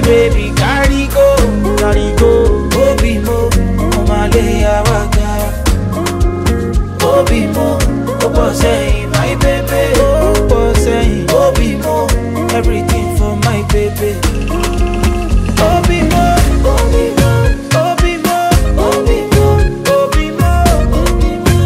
baby carry go, carry go. Obi mo, omale awaga. Obi mo, obo say my baby. Obo say Obi mo, everything for my baby. Obi mo, Obi mo, Obi mo, Obi mo, Obi mo, Obi mo.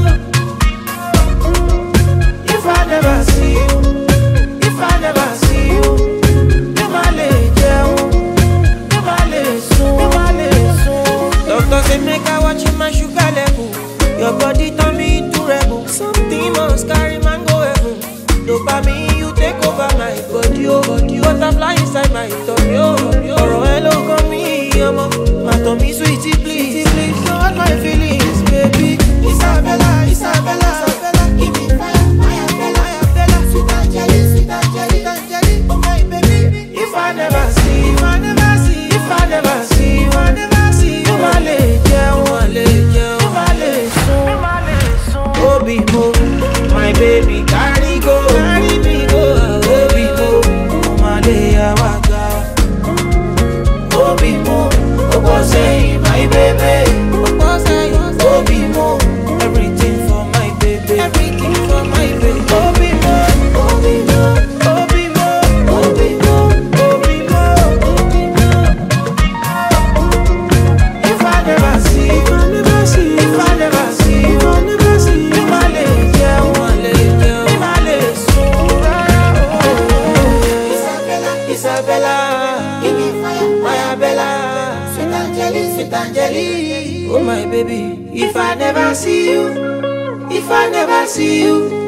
If I never see you, if I never see you, mi ma le jẹun, mi ma le sùn, mi ma le sùn. Doctor say make I watch my sugar level. Your body turn me into rebel. Something must carry man go heaven. Dopamine you take over my body, oh body. Butterfly inside my tummy, oh tummy, oh. Ọ̀rọ̀ ẹ ló kàn mí, ọmọ. Má tàn mí sweetie please, please. Don't hurt my feelings, baby. Isabella, Isabella, Isabella. Give me fire, fire, Bella, fire, Bella. Sweet Angeli, sweet Angeli, Angeli. Oh my baby. If I never see, if I never see, if I never see, if I never see. Mo ma le jẹun, mo le jẹun, mo ma le sùn, mo ma le sùn. Obi mo, my baby carry go, carry me go. Obi mo, mo ma le yawa ga. Obi mo, obo say my baby. Obo say, Obi mo, everything for my baby. Everything for my baby. Obi mo, Obi mo, Obi mo, Obi mo, Obi mo, Obi mo. If I never see, if I never see, if I never see, if I never see, mi ma le jẹun, ma le jẹun, mi ma le sùn rárá o. Isabella, Isabella, give me fire, fire Bella, sweet Angeli, sweet Angeli, oh my baby. If I never see you, if I never see you,